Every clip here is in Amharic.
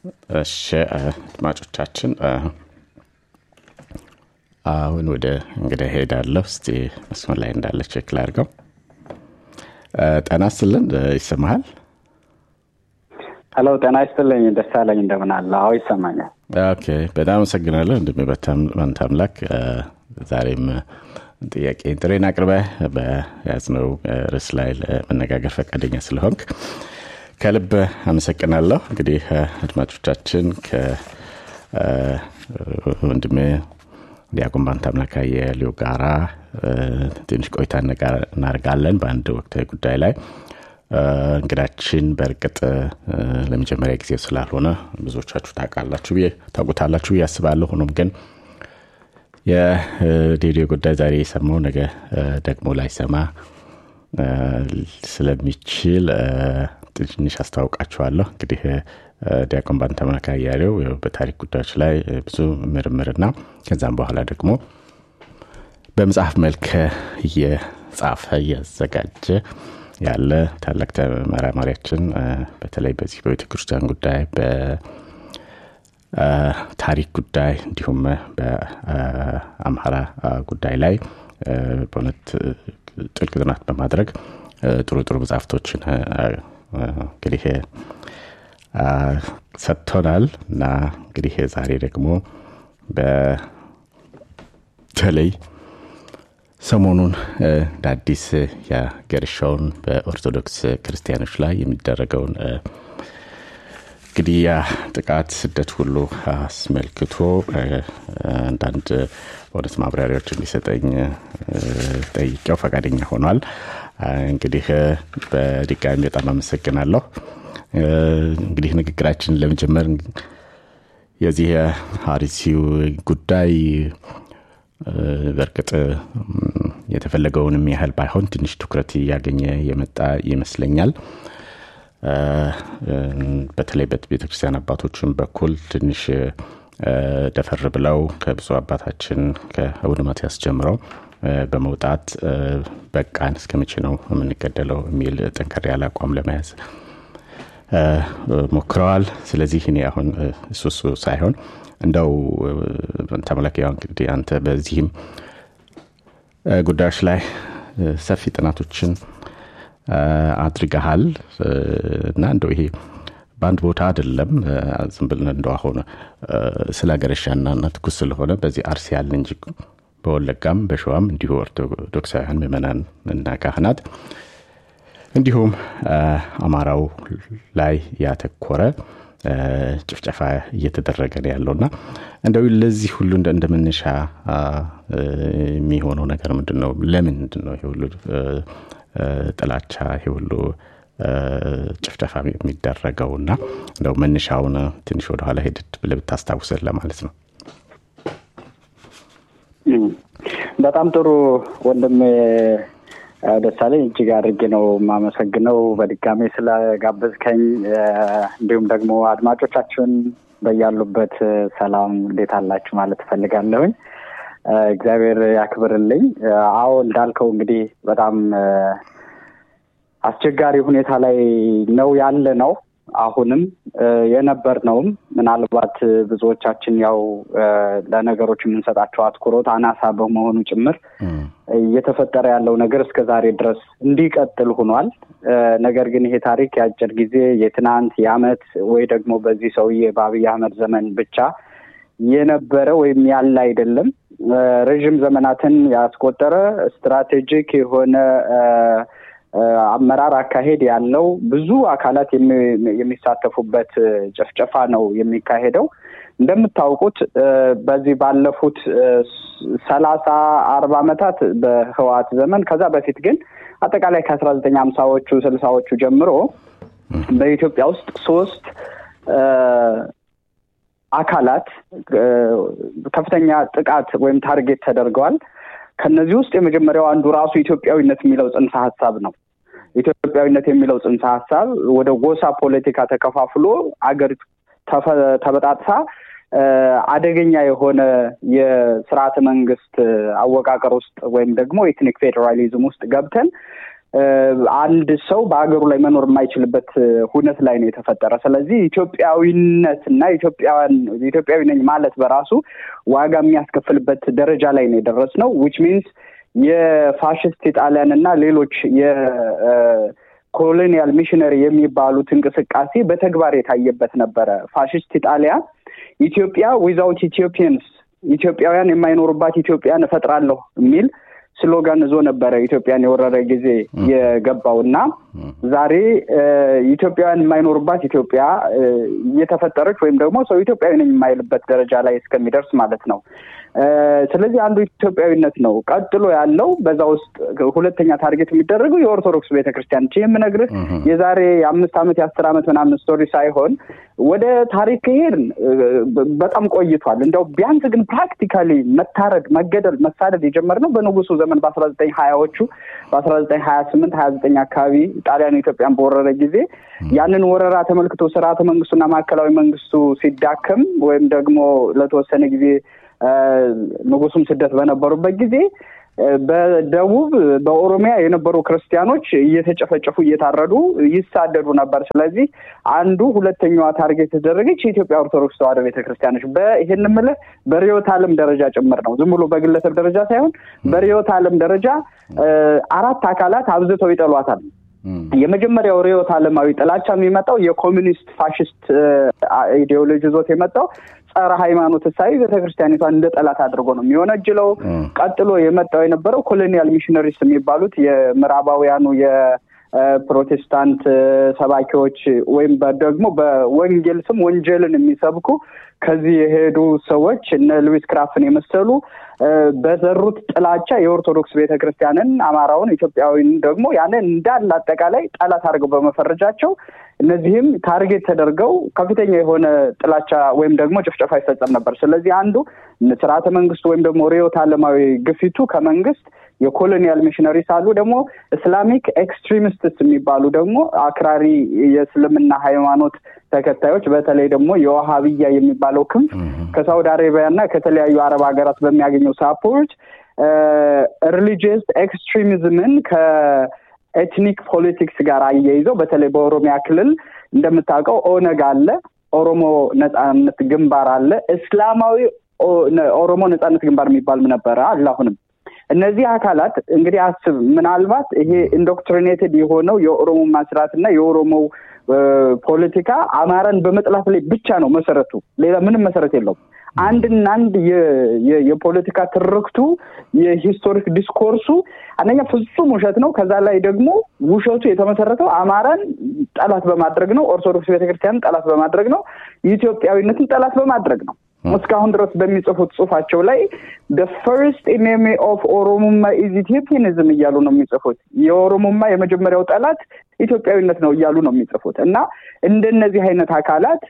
እሺ አድማጮቻችን አሁን ወደ እንግዲህ ሄዳለሁ እስቲ መስመር ላይ እንዳለ ቼክ ላድርገው ጤና ይስጥልን ይሰማሃል ሄሎ ጤና ይስጥልኝ ደሳለኝ እንደምን አለ አዎ ይሰማኛል ኦኬ በጣም አመሰግናለሁ እንደሚበታመንት አምላክ ዛሬም ጥያቄ ጥሬን አቅርበ በያዝነው ርዕስ ላይ ለመነጋገር ፈቃደኛ ስለሆንክ ከልብ አመሰግናለሁ እንግዲህ አድማጮቻችን ከወንድሜ ዲያቆን ባንት አምላክ የሊዮ ጋራ ትንሽ ቆይታ እናደርጋለን በአንድ ወቅታዊ ጉዳይ ላይ እንግዳችን በእርግጥ ለመጀመሪያ ጊዜ ስላልሆነ ብዙዎቻችሁ ታውቃላችሁ ታውቁታላችሁ ያስባለሁ ሆኖም ግን የሬዲዮ ጉዳይ ዛሬ የሰማው ነገ ደግሞ ላይሰማ ስለሚችል ትንሽ አስታውቃችኋለሁ እንግዲህ ዲያቆን ባንተመካ እያሌው በታሪክ ጉዳዮች ላይ ብዙ ምርምርና ከዛም በኋላ ደግሞ በመጽሐፍ መልክ እየጻፈ እያዘጋጀ ያለ ታላቅ ተመራማሪያችን በተለይ በዚህ በቤተ ክርስቲያን ጉዳይ በታሪክ ጉዳይ እንዲሁም በአምሃራ ጉዳይ ላይ በእውነት ጥልቅ ጥናት በማድረግ ጥሩ ጥሩ መጽሐፍቶችን እንግዲህ ሰጥቶናል እና እንግዲህ ዛሬ ደግሞ በተለይ ሰሞኑን እንደ አዲስ ያገረሻውን በኦርቶዶክስ ክርስቲያኖች ላይ የሚደረገውን ግድያ፣ ጥቃት፣ ስደት ሁሉ አስመልክቶ አንዳንድ በእውነት ማብራሪያዎች እንዲሰጠኝ ጠይቄው ፈቃደኛ ሆኗል። እንግዲህ በድጋሚ በጣም አመሰግናለሁ። እንግዲህ ንግግራችንን ለመጀመር የዚህ የአርሲው ጉዳይ በእርግጥ የተፈለገውንም ያህል ባይሆን ትንሽ ትኩረት እያገኘ የመጣ ይመስለኛል። በተለይ ቤተክርስቲያን አባቶችን በኩል ትንሽ ደፈር ብለው ከብዙ አባታችን ከአቡነ ማትያስ ጀምረው በመውጣት በቃን እስከ መቼ ነው የምንገደለው የሚል ጠንከር ያለ አቋም ለመያዝ ሞክረዋል። ስለዚህ እኔ አሁን እሱ እሱ ሳይሆን እንደው ተመለክ ያው እንግዲህ አንተ በዚህም ጉዳዮች ላይ ሰፊ ጥናቶችን አድርገሃል እና እንደው ይሄ በአንድ ቦታ አይደለም ዝም ብለን እንደው አሁን ስለ ገረሻና ትኩስ ስለሆነ በዚህ አርሲ ያለ እንጂ በወለጋም በሸዋም እንዲሁ ኦርቶዶክሳውያን ምዕመናን እና ካህናት እንዲሁም አማራው ላይ ያተኮረ ጭፍጨፋ እየተደረገ ነው ያለው እና እንደው ለዚህ ሁሉ እንደ መነሻ የሚሆነው ነገር ምንድን ነው? ለምን ምንድን ነው ይሄ ሁሉ ጥላቻ ይሄ ሁሉ ጭፍጨፋ የሚደረገው እና እንደው መነሻውን ትንሽ ወደኋላ ሄድድ ብለህ ብታስታውሰን ለማለት ነው። በጣም ጥሩ ወንድም ደሳለኝ እጅግ አድርጌ ነው የማመሰግነው በድጋሜ ስለጋበዝከኝ። እንዲሁም ደግሞ አድማጮቻችን በያሉበት ሰላም እንዴት አላችሁ ማለት እፈልጋለሁኝ። እግዚአብሔር ያክብርልኝ። አዎ እንዳልከው እንግዲህ በጣም አስቸጋሪ ሁኔታ ላይ ነው ያለ ነው። አሁንም የነበር ነውም ምናልባት ብዙዎቻችን ያው ለነገሮች የምንሰጣቸው አትኩሮት አናሳ በመሆኑ ጭምር እየተፈጠረ ያለው ነገር እስከ ዛሬ ድረስ እንዲቀጥል ሆኗል። ነገር ግን ይሄ ታሪክ የአጭር ጊዜ የትናንት የአመት ወይ ደግሞ በዚህ ሰውዬ በአብይ አህመድ ዘመን ብቻ የነበረ ወይም ያለ አይደለም። ረዥም ዘመናትን ያስቆጠረ ስትራቴጂክ የሆነ አመራር አካሄድ ያለው ብዙ አካላት የሚሳተፉበት ጭፍጨፋ ነው የሚካሄደው። እንደምታውቁት በዚህ ባለፉት ሰላሳ አርባ ዓመታት በህወሓት ዘመን ከዛ በፊት ግን አጠቃላይ ከአስራ ዘጠኝ ሀምሳዎቹ ስልሳዎቹ ጀምሮ በኢትዮጵያ ውስጥ ሶስት አካላት ከፍተኛ ጥቃት ወይም ታርጌት ተደርገዋል። ከነዚህ ውስጥ የመጀመሪያው አንዱ ራሱ ኢትዮጵያዊነት የሚለው ጽንሰ ሀሳብ ነው። ኢትዮጵያዊነት የሚለው ጽንሰ ሀሳብ ወደ ጎሳ ፖለቲካ ተከፋፍሎ አገሪቱ ተበጣጥሳ አደገኛ የሆነ የስርዓተ መንግስት አወቃቀር ውስጥ ወይም ደግሞ ኤትኒክ ፌዴራሊዝም ውስጥ ገብተን አንድ ሰው በሀገሩ ላይ መኖር የማይችልበት ሁነት ላይ ነው የተፈጠረ። ስለዚህ ኢትዮጵያዊነት እና ኢትዮጵያውያን ኢትዮጵያዊ ነኝ ማለት በራሱ ዋጋ የሚያስከፍልበት ደረጃ ላይ ነው የደረስነው ዊች ሚንስ የፋሽስት የጣሊያን እና ሌሎች የኮሎኒያል ሚሽነሪ የሚባሉት እንቅስቃሴ በተግባር የታየበት ነበረ። ፋሽስት ኢጣሊያ ኢትዮጵያ ዊዛውት ኢትዮጵያንስ ኢትዮጵያውያን የማይኖሩባት ኢትዮጵያን እፈጥራለሁ የሚል ስሎጋን ይዞ ነበረ ኢትዮጵያን የወረረ ጊዜ የገባው እና ዛሬ ኢትዮጵያውያን የማይኖሩባት ኢትዮጵያ እየተፈጠረች ወይም ደግሞ ሰው ኢትዮጵያዊ ነኝ የማይልበት ደረጃ ላይ እስከሚደርስ ማለት ነው። ስለዚህ አንዱ ኢትዮጵያዊነት ነው። ቀጥሎ ያለው በዛ ውስጥ ሁለተኛ ታርጌት የሚደረገው የኦርቶዶክስ ቤተክርስቲያን ች የምነግርህ የዛሬ አምስት ዓመት የአስር ዓመት ምናምን ስቶሪ ሳይሆን ወደ ታሪክ ከሄድን በጣም ቆይቷል። እንደው ቢያንስ ግን ፕራክቲካሊ መታረድ፣ መገደል፣ መሳደድ የጀመርነው በንጉሱ ዘመን በአስራ ዘጠኝ ሀያዎቹ በአስራ ዘጠኝ ሀያ ስምንት ሀያ ዘጠኝ አካባቢ ጣሊያን ኢትዮጵያን በወረረ ጊዜ ያንን ወረራ ተመልክቶ ስርዓተ መንግስቱና ማዕከላዊ መንግስቱ ሲዳከም ወይም ደግሞ ለተወሰነ ጊዜ ንጉሱም ስደት በነበሩበት ጊዜ በደቡብ በኦሮሚያ የነበሩ ክርስቲያኖች እየተጨፈጨፉ እየታረዱ ይሳደዱ ነበር። ስለዚህ አንዱ ሁለተኛዋ ታርጌት የተደረገች የኢትዮጵያ ኦርቶዶክስ ተዋሕዶ ቤተክርስቲያኖች በይህን ምልህ በርዕዮተ ዓለም ደረጃ ጭምር ነው። ዝም ብሎ በግለሰብ ደረጃ ሳይሆን በርዕዮተ ዓለም ደረጃ አራት አካላት አብዝተው ይጠሏታል። የመጀመሪያው ርዕዮተ ዓለማዊ ጥላቻ የሚመጣው የኮሚኒስት ፋሽስት ኢዲዮሎጂ ይዞት የመጣው ጸረ ሃይማኖት እሳቤ ቤተክርስቲያኒቷን እንደ ጠላት አድርጎ ነው የሚወነጅለው። ቀጥሎ የመጣው የነበረው ኮሎኒያል ሚሽነሪስ የሚባሉት የምዕራባውያኑ የፕሮቴስታንት ሰባኪዎች ወይም ደግሞ በወንጌል ስም ወንጀልን የሚሰብኩ ከዚህ የሄዱ ሰዎች እነ ሉዊስ ክራፍን የመሰሉ በዘሩት ጥላቻ የኦርቶዶክስ ቤተክርስቲያንን፣ አማራውን፣ ኢትዮጵያዊን ደግሞ ያንን እንዳለ አጠቃላይ ጠላት አድርገው በመፈረጃቸው እነዚህም ታርጌት ተደርገው ከፍተኛ የሆነ ጥላቻ ወይም ደግሞ ጭፍጨፋ ይፈጸም ነበር። ስለዚህ አንዱ ስርዓተ መንግስቱ ወይም ደግሞ ርዕዮተ ዓለማዊ ግፊቱ ከመንግስት የኮሎኒያል ሚሽነሪስ አሉ። ደግሞ እስላሚክ ኤክስትሪሚስትስ የሚባሉ ደግሞ አክራሪ የእስልምና ሃይማኖት ተከታዮች በተለይ ደግሞ የዋሃብያ የሚባለው ክንፍ ከሳውዲ አረቢያ እና ከተለያዩ አረብ ሀገራት በሚያገኘው ሳፖርት ሪሊጂየስ ኤክስትሪሚዝምን ከኤትኒክ ፖለቲክስ ጋር አያይዘው በተለይ በኦሮሚያ ክልል እንደምታውቀው ኦነግ አለ፣ ኦሮሞ ነጻነት ግንባር አለ፣ እስላማዊ ኦሮሞ ነጻነት ግንባር የሚባል ነበረ አለ አሁንም እነዚህ አካላት እንግዲህ አስብ ምናልባት ይሄ ኢንዶክትሪኔትድ የሆነው የኦሮሞ ማስራት እና የኦሮሞው ፖለቲካ አማራን በመጥላት ላይ ብቻ ነው መሰረቱ። ሌላ ምንም መሰረት የለውም። አንድና አንድ የፖለቲካ ትርክቱ የሂስቶሪክ ዲስኮርሱ አንደኛ ፍጹም ውሸት ነው። ከዛ ላይ ደግሞ ውሸቱ የተመሰረተው አማራን ጠላት በማድረግ ነው። ኦርቶዶክስ ቤተክርስቲያንን ጠላት በማድረግ ነው። ኢትዮጵያዊነትን ጠላት በማድረግ ነው። እስካሁን ድረስ በሚጽፉት ጽሁፋቸው ላይ ደ ፈርስት ኢኔሚ ኦፍ ኦሮሞማ ኢዝ ኢትዮጵያኒዝም እያሉ ነው የሚጽፉት። የኦሮሞማ የመጀመሪያው ጠላት ኢትዮጵያዊነት ነው እያሉ ነው የሚጽፉት እና እንደነዚህ አይነት አካላት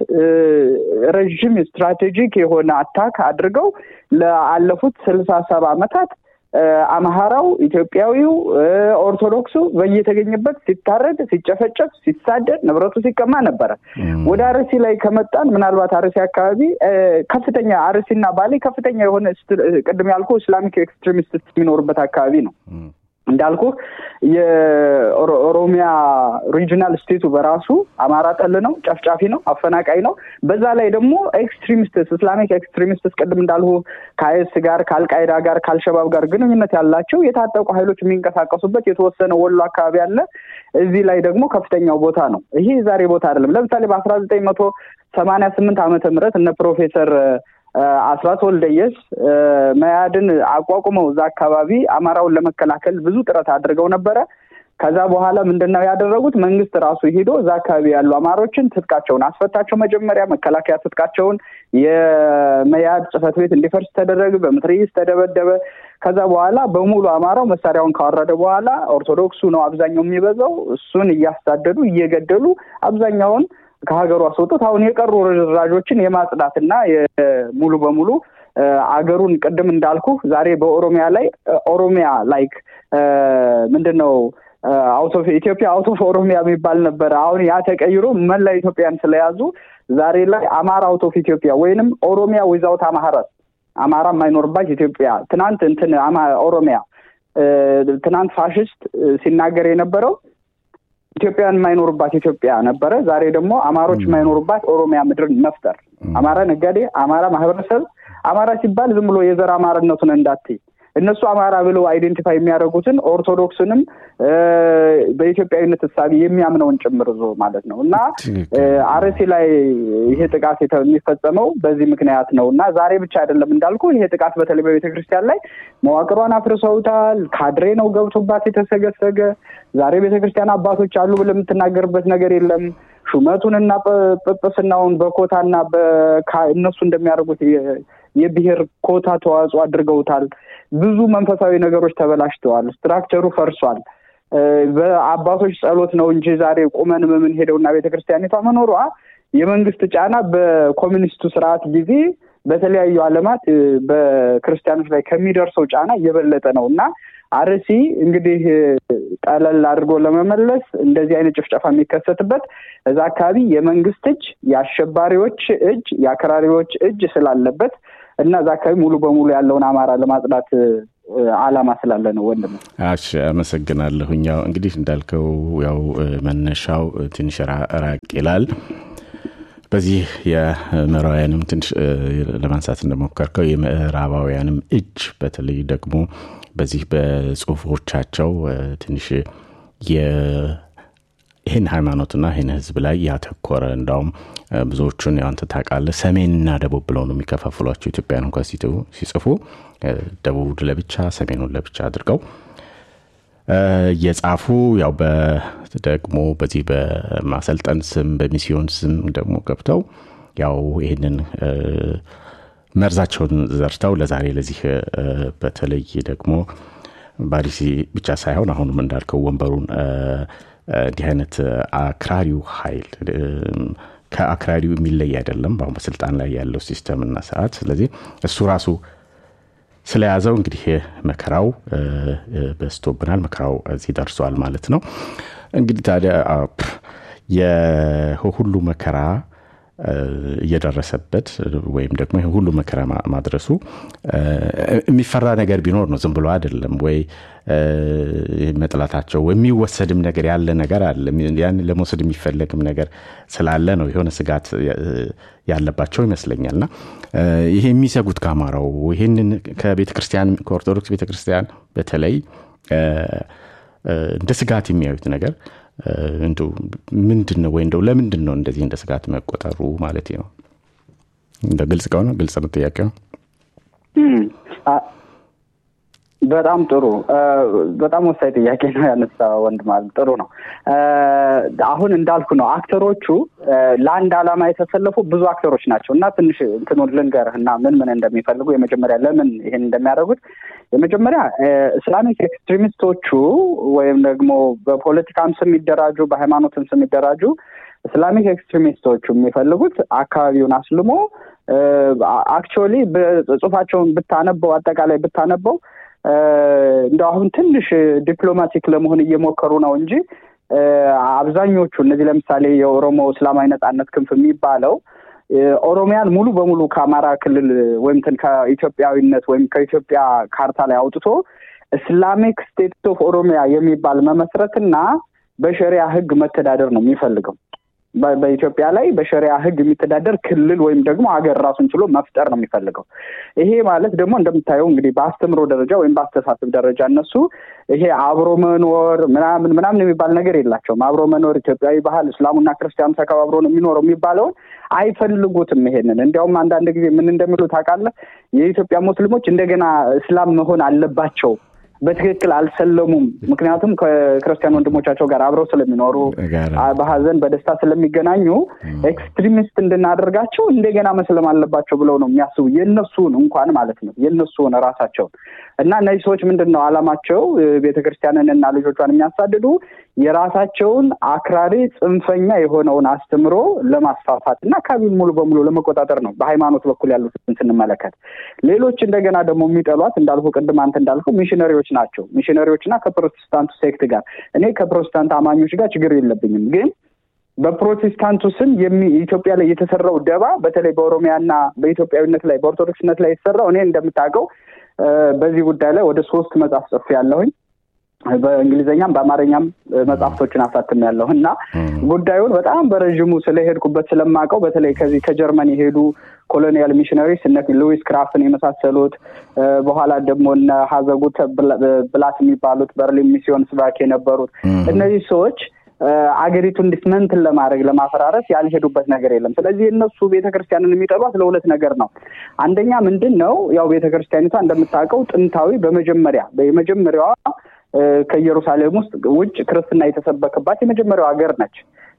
ረዥም ስትራቴጂክ የሆነ አታክ አድርገው ለአለፉት ስልሳ ሰባ ዓመታት አምሃራው፣ ኢትዮጵያዊው፣ ኦርቶዶክሱ በየተገኘበት ሲታረድ፣ ሲጨፈጨፍ፣ ሲሳደድ፣ ንብረቱ ሲቀማ ነበረ። ወደ አርሲ ላይ ከመጣን ምናልባት አርሲ አካባቢ ከፍተኛ አርሲና ባሌ ከፍተኛ የሆነ ቅድም ያልኩ ኢስላሚክ ኤክስትሪሚስት የሚኖሩበት አካባቢ ነው። እንዳልኩ የኦሮሚያ ሪጂናል ስቴቱ በራሱ አማራ ጠል ነው፣ ጨፍጫፊ ነው፣ አፈናቃይ ነው። በዛ ላይ ደግሞ ኤክስትሪሚስትስ ኢስላሚክ ኤክስትሪሚስትስ ቅድም እንዳልሁ ከአይስ ጋር ከአልቃይዳ ጋር ከአልሸባብ ጋር ግንኙነት ያላቸው የታጠቁ ኃይሎች የሚንቀሳቀሱበት የተወሰነ ወሎ አካባቢ አለ። እዚህ ላይ ደግሞ ከፍተኛው ቦታ ነው። ይሄ ዛሬ ቦታ አይደለም። ለምሳሌ በአስራ ዘጠኝ መቶ ሰማንያ ስምንት ዓመተ ምህረት እነ ፕሮፌሰር አስራት ወልደየስ መያድን አቋቁመው እዛ አካባቢ አማራውን ለመከላከል ብዙ ጥረት አድርገው ነበረ። ከዛ በኋላ ምንድን ነው ያደረጉት? መንግስት ራሱ ሄዶ እዛ አካባቢ ያሉ አማሮችን ትጥቃቸውን አስፈታቸው። መጀመሪያ መከላከያ ትጥቃቸውን የመያድ ጽሕፈት ቤት እንዲፈርስ ተደረገ። በምትርይስ ተደበደበ። ከዛ በኋላ በሙሉ አማራው መሳሪያውን ካወረደ በኋላ ኦርቶዶክሱ ነው አብዛኛው የሚበዛው። እሱን እያሳደዱ እየገደሉ አብዛኛውን ከሀገሩ አስወጡት። አሁን የቀሩ ርዝራዦችን የማጽዳትና ሙሉ በሙሉ አገሩን ቅድም እንዳልኩ ዛሬ በኦሮሚያ ላይ ኦሮሚያ ላይክ ምንድን ነው አውት ኦፍ ኢትዮጵያ አውት ኦፍ ኦሮሚያ የሚባል ነበረ። አሁን ያ ተቀይሮ መላ ኢትዮጵያን ስለያዙ ዛሬ ላይ አማራ አውት ኦፍ ኢትዮጵያ ወይንም ኦሮሚያ ዊዛውት አማራ አማራ የማይኖርባት ኢትዮጵያ ትናንት እንትን ኦሮሚያ ትናንት ፋሽስት ሲናገር የነበረው ኢትዮጵያውያን የማይኖሩባት ኢትዮጵያ ነበረ። ዛሬ ደግሞ አማሮች የማይኖሩባት ኦሮሚያ ምድርን መፍጠር፣ አማራ ነጋዴ፣ አማራ ማህበረሰብ፣ አማራ ሲባል ዝም ብሎ የዘር አማርነቱን እንዳትይ እነሱ አማራ ብለው አይዴንቲፋይ የሚያደርጉትን ኦርቶዶክስንም በኢትዮጵያዊነት እሳቢ የሚያምነውን ጭምር ዞ ማለት ነው እና አርሲ ላይ ይሄ ጥቃት የሚፈጸመው በዚህ ምክንያት ነው እና ዛሬ ብቻ አይደለም እንዳልኩ ይሄ ጥቃት በተለይ በቤተክርስቲያን ላይ መዋቅሯን አፍርሰውታል። ካድሬ ነው ገብቶባት የተሰገሰገ። ዛሬ ቤተክርስቲያን አባቶች አሉ ብለህ የምትናገርበት ነገር የለም። ሹመቱንና ጵጵስናውን በኮታና እነሱ እንደሚያደርጉት የብሔር ኮታ ተዋጽኦ አድርገውታል። ብዙ መንፈሳዊ ነገሮች ተበላሽተዋል። ስትራክቸሩ ፈርሷል። በአባቶች ጸሎት ነው እንጂ ዛሬ ቁመን የምንሄደውና ቤተክርስቲያኒቷ መኖሯ የመንግስት ጫና በኮሚኒስቱ ስርዓት ጊዜ በተለያዩ ዓለማት በክርስቲያኖች ላይ ከሚደርሰው ጫና እየበለጠ ነው እና አርሲ እንግዲህ ጠለል አድርጎ ለመመለስ እንደዚህ አይነት ጭፍጨፋ የሚከሰትበት እዛ አካባቢ የመንግስት እጅ፣ የአሸባሪዎች እጅ፣ የአክራሪዎች እጅ ስላለበት እና እዛ አካባቢ ሙሉ በሙሉ ያለውን አማራ ለማጽዳት አላማ ስላለ ነው። ወንድም እሺ፣ አመሰግናለሁኝ። ያው እንግዲህ እንዳልከው ያው መነሻው ትንሽ ራቅ ይላል። በዚህ የምዕራባውያንም ትንሽ ለማንሳት እንደሞከርከው የምዕራባውያንም እጅ በተለይ ደግሞ በዚህ በጽሁፎቻቸው ትንሽ ይህን ሃይማኖትና ይህን ህዝብ ላይ ያተኮረ እንዳውም ብዙዎቹን አንተ ታውቃለህ ሰሜንና ደቡብ ብለው ነው የሚከፋፍሏቸው ኢትዮጵያን እንኳ ሲጽፉ ደቡብ ለብቻ ሰሜኑን ለብቻ አድርገው እየጻፉ ያው ደግሞ በዚህ በማሰልጠን ስም በሚስዮን ስም ደግሞ ገብተው ያው ይህንን መርዛቸውን ዘርተው ለዛሬ ለዚህ በተለይ ደግሞ ባሪሲ ብቻ ሳይሆን አሁንም እንዳልከው ወንበሩን እንዲህ አይነት አክራሪው ኃይል ከአክራሪው የሚለይ አይደለም በአሁን በስልጣን ላይ ያለው ሲስተምና ስርዓት። ስለዚህ እሱ ራሱ ስለያዘው እንግዲህ መከራው በስቶብናል፣ መከራው እዚህ ደርሷል ማለት ነው። እንግዲህ ታዲያ የሁሉ መከራ እየደረሰበት ወይም ደግሞ ይህ ሁሉ መከራ ማድረሱ የሚፈራ ነገር ቢኖር ነው። ዝም ብሎ አይደለም ወይ መጥላታቸው የሚወሰድም ነገር ያለ ነገር አለ። ያን ለመውሰድ የሚፈለግም ነገር ስላለ ነው የሆነ ስጋት ያለባቸው ይመስለኛል። እና ይሄ የሚሰጉት ከአማራው ይህንን ከቤተ ክርስቲያን ከኦርቶዶክስ ቤተ ክርስቲያን በተለይ እንደ ስጋት የሚያዩት ነገር እንደው ምንድን ነው ወይ እንደው ለምንድን ነው እንደዚህ እንደ ስጋት መቆጠሩ ማለት ነው? እንደ ግልጽ ከሆነ ግልጽ ነው ጥያቄው። በጣም ጥሩ በጣም ወሳኝ ጥያቄ ነው ያነሳ ወንድ ማለት ጥሩ ነው። አሁን እንዳልኩ ነው አክተሮቹ ለአንድ ዓላማ የተሰለፉ ብዙ አክተሮች ናቸው እና ትንሽ እንትኑን ልንገርህ እና ምን ምን እንደሚፈልጉ የመጀመሪያ ለምን ይሄን እንደሚያደርጉት የመጀመሪያ እስላሚክ ኤክስትሪሚስቶቹ ወይም ደግሞ በፖለቲካም ስም የሚደራጁ በሃይማኖትም ስም የሚደራጁ እስላሚክ ኤክስትሪሚስቶቹ የሚፈልጉት አካባቢውን አስልሞ አክቹዋሊ ጽሁፋቸውን ብታነበው አጠቃላይ ብታነበው እንደው አሁን ትንሽ ዲፕሎማቲክ ለመሆን እየሞከሩ ነው እንጂ አብዛኞቹ እነዚህ ለምሳሌ የኦሮሞ እስላማዊ ነጻነት ክንፍ የሚባለው ኦሮሚያን ሙሉ በሙሉ ከአማራ ክልል ወይም ከኢትዮጵያዊነት ወይም ከኢትዮጵያ ካርታ ላይ አውጥቶ እስላሚክ ስቴት ኦፍ ኦሮሚያ የሚባል መመስረትና በሸሪያ ሕግ መተዳደር ነው የሚፈልገው። በኢትዮጵያ ላይ በሸሪያ ሕግ የሚተዳደር ክልል ወይም ደግሞ ሀገር ራሱን ችሎ መፍጠር ነው የሚፈልገው። ይሄ ማለት ደግሞ እንደምታየው እንግዲህ በአስተምሮ ደረጃ ወይም በአስተሳሰብ ደረጃ እነሱ ይሄ አብሮ መኖር ምናምን ምናምን የሚባል ነገር የላቸውም። አብሮ መኖር ኢትዮጵያዊ ባህል እስላሙና ክርስቲያኑ ተከባብሮ ነው የሚኖረው የሚባለውን አይፈልጉትም። ይሄንን እንዲያውም አንዳንድ ጊዜ ምን እንደሚሉ ታውቃለህ? የኢትዮጵያ ሙስሊሞች እንደገና እስላም መሆን አለባቸው በትክክል አልሰለሙም። ምክንያቱም ከክርስቲያን ወንድሞቻቸው ጋር አብረው ስለሚኖሩ በሀዘን በደስታ ስለሚገናኙ ኤክስትሪሚስት እንድናደርጋቸው እንደገና መስለም አለባቸው ብለው ነው የሚያስቡ የእነሱን እንኳን ማለት ነው የእነሱን ራሳቸውን እና እነዚህ ሰዎች ምንድን ነው አላማቸው? ቤተክርስቲያንን እና ልጆቿን የሚያሳድዱ የራሳቸውን አክራሪ ጽንፈኛ የሆነውን አስተምሮ ለማስፋፋት እና አካባቢውን ሙሉ በሙሉ ለመቆጣጠር ነው በሃይማኖት በኩል ያሉትን ስንመለከት። ሌሎች እንደገና ደግሞ የሚጠሏት እንዳልኩ ቅድም አንተ እንዳልኩ ሚሽነሪዎች ናቸው። ሚሽነሪዎች እና ከፕሮቴስታንቱ ሴክት ጋር እኔ ከፕሮቴስታንት አማኞች ጋር ችግር የለብኝም ግን በፕሮቴስታንቱ ስም ኢትዮጵያ ላይ የተሰራው ደባ በተለይ በኦሮሚያና በኢትዮጵያዊነት ላይ በኦርቶዶክስነት ላይ የተሰራው እኔ እንደምታውቀው በዚህ ጉዳይ ላይ ወደ ሶስት መጽሐፍ ጽፌ ያለሁኝ በእንግሊዝኛም በአማርኛም መጽሐፍቶችን አሳትም ያለሁ እና ጉዳዩን በጣም በረዥሙ ስለሄድኩበት ስለማውቀው በተለይ ከዚህ ከጀርመን የሄዱ ኮሎኒያል ሚሽነሪስ እነ ሉዊስ ክራፍትን የመሳሰሉት በኋላ ደግሞ እነ ሀዘጉት ብላት የሚባሉት በርሊን ሚስዮን ስባክ የነበሩት እነዚህ ሰዎች አገሪቱን ዲስመንትን ለማድረግ ለማፈራረስ ያልሄዱበት ነገር የለም። ስለዚህ እነሱ ቤተክርስቲያንን የሚጠሏት ለሁለት ነገር ነው። አንደኛ ምንድን ነው ያው ቤተክርስቲያኒቷ እንደምታውቀው ጥንታዊ በመጀመሪያ የመጀመሪያዋ ከኢየሩሳሌም ውስጥ ውጭ ክርስትና የተሰበከባት የመጀመሪያው ሀገር ነች።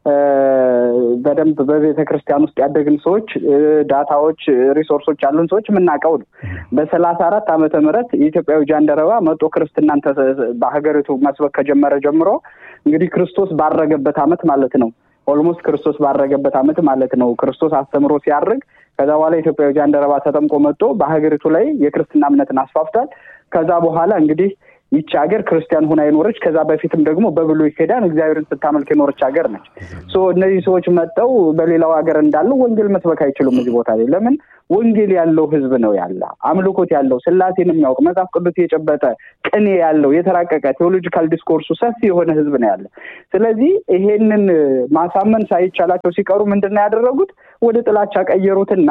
በደንብ በቤተ ክርስቲያን ውስጥ ያደግን ሰዎች ዳታዎች፣ ሪሶርሶች ያሉን ሰዎች የምናውቀው ነው። በሰላሳ አራት ዓመተ ምህረት የኢትዮጵያዊ ጃንደረባ መጦ ክርስትናን በሀገሪቱ መስበክ ከጀመረ ጀምሮ እንግዲህ ክርስቶስ ባረገበት ዓመት ማለት ነው። ኦልሞስት ክርስቶስ ባረገበት ዓመት ማለት ነው። ክርስቶስ አስተምሮ ሲያርግ ከዛ በኋላ ኢትዮጵያዊ ጃንደረባ ተጠምቆ መጥቶ በሀገሪቱ ላይ የክርስትና እምነትን አስፋፍቷል። ከዛ በኋላ እንግዲህ ይቺ ሀገር ክርስቲያን ሆና የኖረች ከዛ በፊትም ደግሞ በብሉይ ኪዳን እግዚአብሔርን ስታመልክ የኖረች ሀገር ነች። እነዚህ ሰዎች መጥተው በሌላው ሀገር እንዳለው ወንጌል መስበክ አይችሉም እዚህ ቦታ ላይ ለምን? ወንጌል ያለው ህዝብ ነው ያለ አምልኮት ያለው ስላሴን የሚያውቅ መጽሐፍ ቅዱስ የጨበጠ ቅኔ ያለው የተራቀቀ ቴዎሎጂካል ዲስኮርሱ ሰፊ የሆነ ህዝብ ነው ያለ። ስለዚህ ይሄንን ማሳመን ሳይቻላቸው ሲቀሩ ምንድን ነው ያደረጉት? ወደ ጥላቻ ቀየሩትና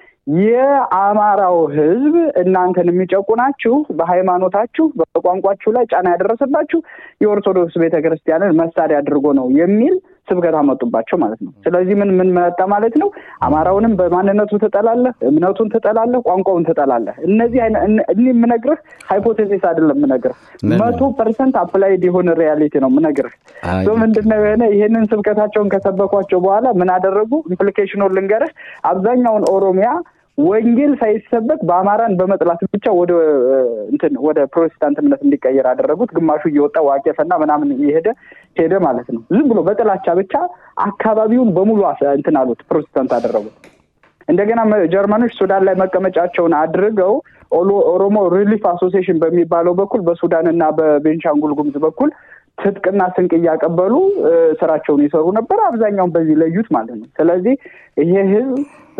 የአማራው ህዝብ እናንተን የሚጨቁናችሁ በሃይማኖታችሁ በቋንቋችሁ ላይ ጫና ያደረሰባችሁ የኦርቶዶክስ ቤተክርስቲያንን መሳሪያ አድርጎ ነው የሚል ስብከት አመጡባቸው ማለት ነው። ስለዚህ ምን ምን መጣ ማለት ነው? አማራውንም በማንነቱ ትጠላለህ፣ እምነቱን ትጠላለህ፣ ቋንቋውን ትጠላለህ። እነዚህ እኔ የምነግርህ ሃይፖቴሲስ አይደለም የምነግርህ መቶ ፐርሰንት አፕላይድ የሆነ ሪያሊቲ ነው የምነግርህ። ምንድነው የሆነ ይሄንን ስብከታቸውን ከሰበኳቸው በኋላ ምን አደረጉ? ኢምፕሊኬሽኑን ልንገርህ። አብዛኛውን ኦሮሚያ ወንጌል ሳይሰበክ በአማራን በመጥላት ብቻ ወደ እንትን ወደ ፕሮቴስታንት እምነት እንዲቀየር አደረጉት። ግማሹ እየወጣ ዋቄፈና ምናምን እየሄደ ሄደ ማለት ነው። ዝም ብሎ በጥላቻ ብቻ አካባቢውን በሙሉ እንትን አሉት፣ ፕሮቴስታንት አደረጉት። እንደገና ጀርመኖች ሱዳን ላይ መቀመጫቸውን አድርገው ኦሮሞ ሪሊፍ አሶሲዬሽን በሚባለው በኩል በሱዳን እና በቤንሻንጉል ጉሙዝ በኩል ትጥቅና ስንቅ እያቀበሉ ስራቸውን ይሰሩ ነበር። አብዛኛውን በዚህ ለዩት ማለት ነው። ስለዚህ ይሄ ህዝብ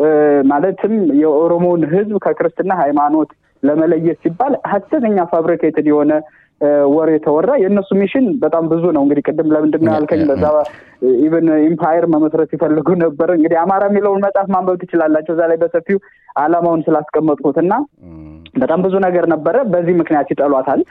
ማለትም የኦሮሞውን ህዝብ ከክርስትና ሃይማኖት ለመለየት ሲባል ሀሰተኛ ፋብሪኬትድ የሆነ ወሬ ተወራ። የእነሱ ሚሽን በጣም ብዙ ነው። እንግዲህ ቅድም ለምንድን ነው ያልከኝ፣ በዛ ኢቨን ኢምፓየር መመስረት ሲፈልጉ ነበር። እንግዲህ አማራ የሚለውን መጽሐፍ ማንበብ ትችላላቸው። እዛ ላይ በሰፊው አላማውን ስላስቀመጥኩት እና በጣም ብዙ ነገር ነበረ። በዚህ ምክንያት ይጠሏታል።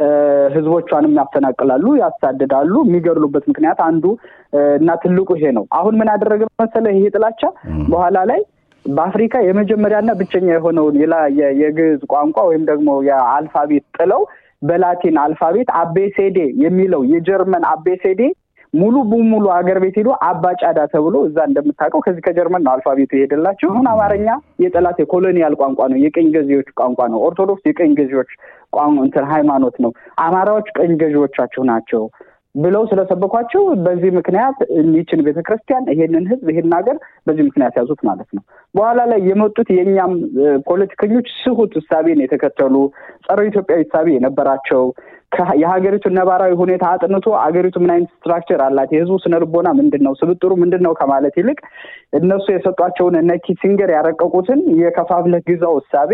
ህዝቦቿንም ያፈናቅላሉ፣ ያሳድዳሉ። የሚገድሉበት ምክንያት አንዱ እና ትልቁ ይሄ ነው። አሁን ምን ያደረገ መሰለ ይሄ ጥላቻ በኋላ ላይ በአፍሪካ የመጀመሪያና ብቸኛ የሆነውን የግዕዝ ቋንቋ ወይም ደግሞ የአልፋቤት ጥለው በላቲን አልፋቤት አቤሴዴ የሚለው የጀርመን አቤሴዴ ሙሉ በሙሉ ሀገር ቤት ሄዶ አባጫዳ ተብሎ እዛ እንደምታውቀው ከዚህ ከጀርመን ነው አልፋቤቱ የሄደላቸው። አሁን አማርኛ የጠላት የኮሎኒያል ቋንቋ ነው፣ የቀኝ ገዢዎች ቋንቋ ነው። ኦርቶዶክስ የቀኝ ገዢዎች እንትን ሃይማኖት ነው። አማራዎች ቀኝ ገዢዎቻቸው ናቸው ብለው ስለሰበኳቸው በዚህ ምክንያት ይችን ቤተክርስቲያን ይሄንን ህዝብ ይሄን ሀገር በዚህ ምክንያት ያዙት ማለት ነው። በኋላ ላይ የመጡት የእኛም ፖለቲከኞች ስሁት እሳቤን የተከተሉ ጸረ ኢትዮጵያዊ እሳቤ የነበራቸው የሀገሪቱን ነባራዊ ሁኔታ አጥንቶ አገሪቱ ምን አይነት ስትራክቸር አላት፣ የህዝቡ ስነልቦና ምንድን ነው፣ ስብጥሩ ምንድን ነው ከማለት ይልቅ እነሱ የሰጧቸውን እነ ኪሲንገር ያረቀቁትን የከፋፍለህ ግዛው እሳቤ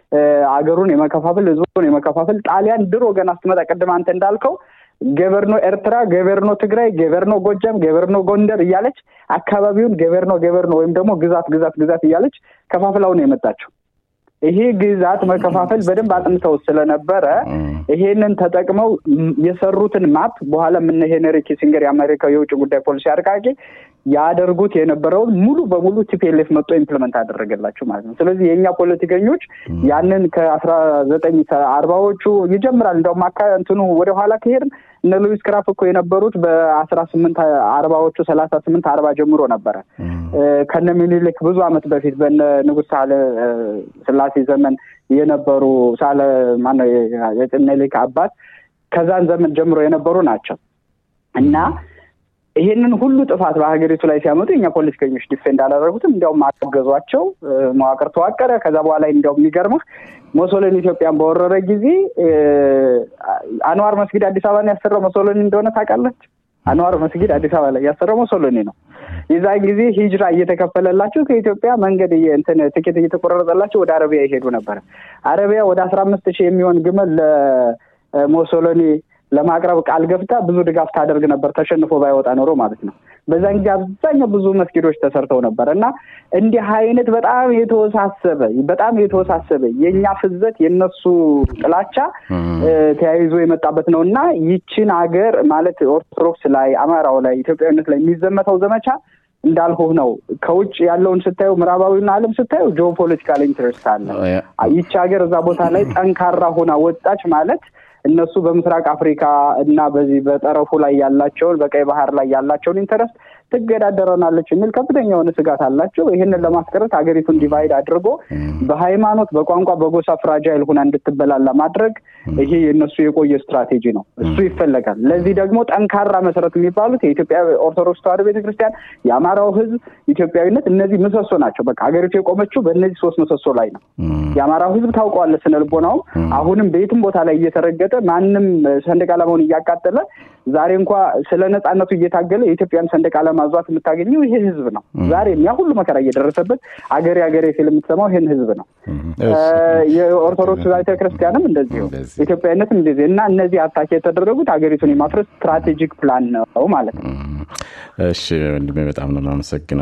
አገሩን የመከፋፈል ህዝቡን የመከፋፈል ጣሊያን ድሮ ገና ስትመጣ ቅድም አንተ እንዳልከው ገቨርኖ ኤርትራ፣ ገቨርኖ ትግራይ፣ ገቨርኖ ጎጃም፣ ገቨርኖ ጎንደር እያለች አካባቢውን ገቨርኖ ገቨርኖ ወይም ደግሞ ግዛት ግዛት ግዛት እያለች ከፋፍላው ነው የመጣቸው። ይሄ ግዛት መከፋፈል በደንብ አጥንተው ስለነበረ ይሄንን ተጠቅመው የሰሩትን ማፕ በኋላ ምነ ሄነሪ ኪሲንገር የአሜሪካው የውጭ ጉዳይ ፖሊሲ አርቃቂ ያደርጉት የነበረውን ሙሉ በሙሉ ቲፒኤልኤፍ መጥቶ ኢምፕሊመንት አደረገላቸው ማለት ነው። ስለዚህ የእኛ ፖለቲከኞች ያንን ከአስራ ዘጠኝ አርባዎቹ ይጀምራል እንደውም አካ እንትኑ ወደ ኋላ ከሄድን እነ ሉዊስ ክራፍ እኮ የነበሩት በአስራ ስምንት አርባዎቹ ሰላሳ ስምንት አርባ ጀምሮ ነበረ ከነ ሚኒሊክ ብዙ ዓመት በፊት በነ ንጉሥ ሳህለ ስላሴ ዘመን የነበሩ ሳለ ማነው የምኒልክ አባት ከዛን ዘመን ጀምሮ የነበሩ ናቸው እና ይሄንን ሁሉ ጥፋት በሀገሪቱ ላይ ሲያመጡ የኛ ፖለቲከኞች ዲፌንድ አላደረጉትም። እንዲያውም አገዟቸው፣ መዋቅር ተዋቀረ። ከዛ በኋላ እንዲያውም የሚገርምህ ሞሶሎኒ ኢትዮጵያን በወረረ ጊዜ አንዋር መስጊድ አዲስ አበባን ያሰራው ሞሶሎኒ እንደሆነ ታውቃለች። አንዋር መስጊድ አዲስ አበባ ላይ ያሰረው ሞሶሎኒ ነው። የዛን ጊዜ ሂጅራ እየተከፈለላቸው ከኢትዮጵያ መንገድ እንትን ትኬት እየተቆረጠላቸው ወደ አረቢያ ይሄዱ ነበር። አረቢያ ወደ አስራ አምስት ሺህ የሚሆን ግመል ለሞሶሎኒ ለማቅረብ ቃል ገብታ ብዙ ድጋፍ ታደርግ ነበር፣ ተሸንፎ ባይወጣ ኖሮ ማለት ነው። በዛን ጊዜ አብዛኛው ብዙ መስጊዶች ተሰርተው ነበር እና እንዲህ አይነት በጣም የተወሳሰበ በጣም የተወሳሰበ የእኛ ፍዘት የነሱ ጥላቻ ተያይዞ የመጣበት ነው እና ይችን ሀገር ማለት ኦርቶዶክስ ላይ አማራው ላይ ኢትዮጵያዊነት ላይ የሚዘመተው ዘመቻ እንዳልኩህ ነው። ከውጭ ያለውን ስታዩ ምዕራባዊውን ዓለም ስታዩ ጂኦፖለቲካል ኢንትረስት አለ። ይቺ ሀገር እዛ ቦታ ላይ ጠንካራ ሆና ወጣች ማለት እነሱ በምስራቅ አፍሪካ እና በዚህ በጠረፉ ላይ ያላቸውን በቀይ ባህር ላይ ያላቸውን ኢንተረስት ትገዳደረናለች የሚል ከፍተኛ የሆነ ስጋት አላቸው። ይህንን ለማስቀረት ሀገሪቱን ዲቫይድ አድርጎ በሃይማኖት፣ በቋንቋ፣ በጎሳ ፍራጃይል ሁና እንድትበላላ ማድረግ ይሄ የእነሱ የቆየ ስትራቴጂ ነው። እሱ ይፈለጋል። ለዚህ ደግሞ ጠንካራ መሰረት የሚባሉት የኢትዮጵያ ኦርቶዶክስ ተዋሕዶ ቤተክርስቲያን፣ የአማራው ሕዝብ ኢትዮጵያዊነት፣ እነዚህ ምሰሶ ናቸው። በቃ ሀገሪቱ የቆመችው በእነዚህ ሶስት ምሰሶ ላይ ነው። የአማራው ሕዝብ ታውቀዋለህ፣ ስነ ልቦናውም አሁንም በየትም ቦታ ላይ እየተረገጠ ማንም ሰንደቅ ዓላማውን እያቃጠለ ዛሬ እንኳ ስለ ነጻነቱ እየታገለ የኢትዮጵያን ሰንደቅ ዓላማ ዟት የምታገኘው ይሄ ህዝብ ነው። ዛሬም ያ ሁሉ መከራ እየደረሰበት አገሬ አገሬ ሲል የምትሰማው ይህን ህዝብ ነው። የኦርቶዶክስ ቤተ ክርስቲያንም እንደዚሁ ኢትዮጵያዊነትም እንደዚህ እና እነዚህ አታክ የተደረጉት ሀገሪቱን የማፍረስ ስትራቴጂክ ፕላን ነው ማለት ነው። እሺ ወንድሜ በጣም ነው የማመሰግነው።